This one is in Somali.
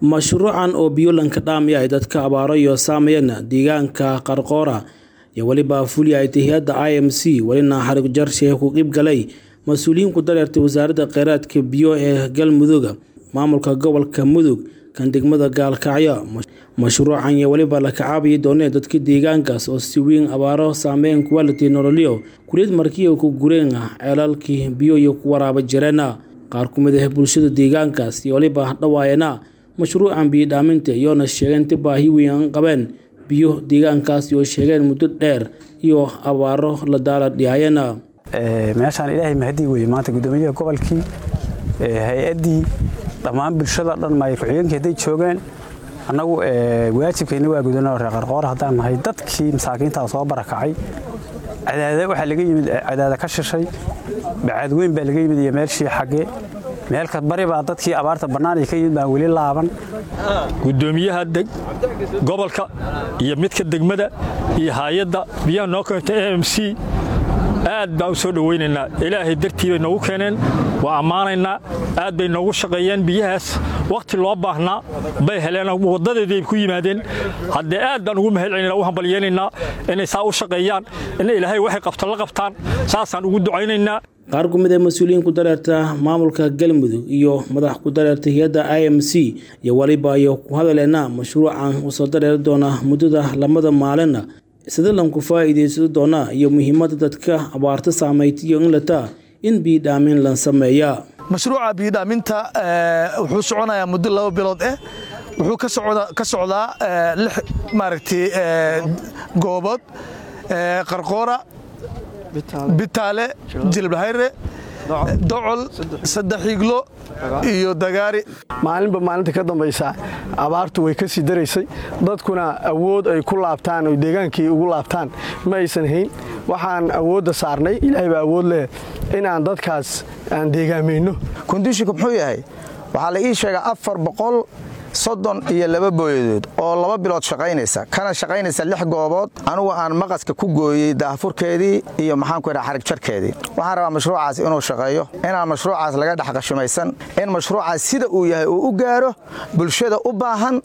mashruucan oo biyolanka dhaamaya ay dadka abaaro iyo saameeyana deegaanka qarqoora iyo weliba fulya ay hay-adda i m c welina xarig jarshe ku qeyb galay mas-uuliyiin ku dareertay wasaaradda kheyraadka biyo ee galmudug maamulka gobolka mudug kan degmada gaalkacyo mashruucan iyo weliba la kacaabayi doonee dadka deegaankaas oo si weyn abaaro saameyn kuwality nololyo kuliyad markiya ku gureen ceelaalkii biyo iyo ku waraaba jireena qaar ku mid ah bulshada deegaankaas iyo weliba dhawaayana mashruucan biyodhaaminta iyoona sheegeen inta baahi weyn qabeen biyo deegaankaas oo sheegeen muddo dheer iyo abaaro la daala dhihaayana meeshaan ilaahay mahadii weye maanta guddoomiyaha gobolkii hay-addii dhammaan bulshada dhan maay ku-xigeenkii hadday joogeen annagu waajibkayna waa gudano reer qarqoor haddaan nahay dadkii masaakiintaa soo barakacay cadaada waxaa laga yimid cadaada ka shishay bacaad weyn baa laga yimid iyo meelshii xaggee meelka bari baa dadkii abaarta bannaanay ka yimid baan weli laaban guddoomiyaha gobolka iyo midka degmada iyo hay-adda biyaha noo keenta a m c aad baan u soo dhowaynaynaa ilaahay dartii bay noogu keeneen waa ammaanaynaa aad bay noogu shaqeeyeen biyahaas wakhti loo baahnaa bay heleen waddadeedii ku yimaadeen haddee aad baan ugu mahadcelina u hambalyeynaynaa inay saa u shaqeeyaan in ilaahay waxay qabto la qabtaan saasaan ugu ducaynaynaa qaar ku mid ee mas-uuliyiin ku dareerta maamulka galmudug iyo madax ku dareerta hay-adda i m c iyo waliba iyo ku hadaleena mashruucan uu soo dareeri doona muddada lamada maalina isadalan ku faa'iidaysan doona iyo muhiimadda dadka abaarta saamaytiyo in lata in biyodhaamin la sameeya mashruuca biyodhaaminta wuxuu soconayaa muddo laba bilood ah wuxuu ka socdaa lix maaragtay goobood qarqoora bitaale jilbahayre docol saddex iglo iyo dagaari maalinba maalinta ka dambaysa abaartu way ka sii daraysay dadkuna awood ay ku laabtaan oy deegaankii ugu laabtaan ma aysan hayn waxaan awoodda saarnay ilaahay baa awood leh inaan dadkaas aan deegaamayno kondishinku muxuu yahay waxaa la ii sheegaa afar boqol soddon iyo laba booyadood oo laba bilood shaqaynaysa kana shaqaynaysa lix goobood anugu aan maqaska ku gooyey daahfurkeedii iyo maxaanku idhaha xarig jarkeedii waxaan rabaa mashruucaas inuu shaqeeyo inaan mashruucaas laga dhex qashimaysan in mashruucaas sida uu yahay uu u gaaro bulshada u baahan